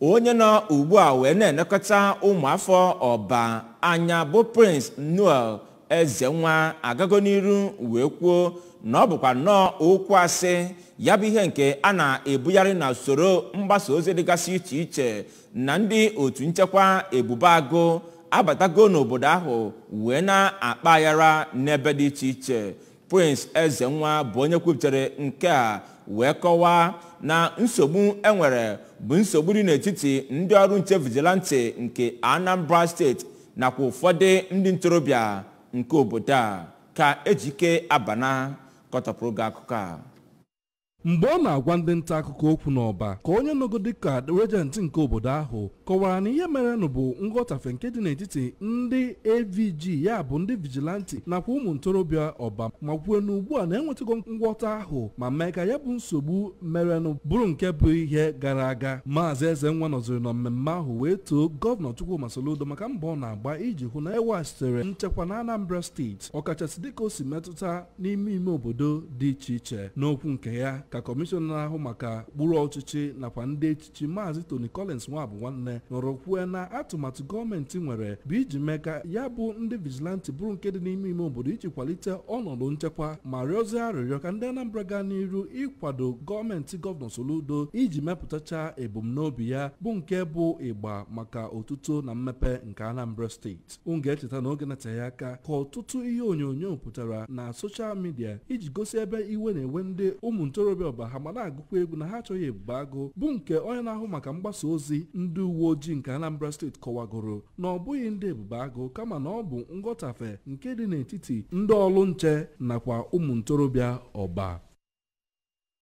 onye nọ ugbu a wee na-elekọta ụmụafọ ọba anya bụ prince noel ezenwa agago n'iru wee kwuo na ọ bụkwa nnọọ okwu asị ya bụ ihe nke a na-ebugharị na usoro mgbasa ozi dịgasị iche iche na ndị otu nchekwa ebube agụ abatago n'obodo ahụ wee na-akpa aghara n'ebe dị iche iche prince ezenwa bụ onye kwupụtara nke a wee kọwaa na nsogbu enwere bụ nsogbu dị n'etiti ndị ọrụ nche vigilante nke anambra steeti nakwa ụfọdụ ndị ntorobịa nke obodo a ka ejike abana kọtọpụrụ gị akụkọ a mgbe ọ na-agwa ndị nta akụkọ okwu n'ọba ka onye nọgo dịka rejenti nke obodo ahụ kọwara na ihe merenụ bụ nghọtafe nke dị n'etiti ndị avg ya bụ ndị vigilanti nakwa ụmụ ntorobịa ọba ma kwuo na ugbu a na-enwetago ngwọta ahụ ma mee ka ya bụ nsogbu merenụ bụrụ nke bụ ihe gara aga maazị eze nwa nọziri na mmemme ahụ wee too gọvanọ chukwuma soludo maka mbọ ọ na-agba iji hụ na eweghachitere nchekwa na anambra steeti ọkachasị dịka o si metụta n'ime ime obodo dị iche iche n'okwu nke ya ka kọmishọna na-ahụ maka gburu ọchịchị nakwa ndị echichi maazị tony collins nwabụ nwanne nọrọ kwue na atụmatụ gọọmenti nwere bụ iji mee ka ya bụ ndị vigilanti bụrụ nke dị n'ime ime obodo iji kwalite ọnọdụ nchekwa ma rịọzie arịrịọ ka ndị anambra gaa n'iru ịkwado gọọmenti gọvanọ soludo iji mepụtacha ebumnobi ya bụ nke bụ ịgba maka otuto na mmepe nke anambra steeti unu ga-echeta na oge nateghị aka ka ọtụtụ ihe onyonyo pụtara na soshal midia iji gosi ebe iwe na-ewe ndị ụmụ ntorobịa ọba ha ma na-agụkwa egwu na ha achọghị ebube agụ bụ nke onye na-ahụ maka mgbasa ozi ndị uwe ojii nke anambra steeti kọwagoro na ọ bụghị ndị ebube agụ kama na ọ bụ nghọtafe nke dị n'etiti ndị ọrụ nche nakwa ụmụ ntorobịa ọba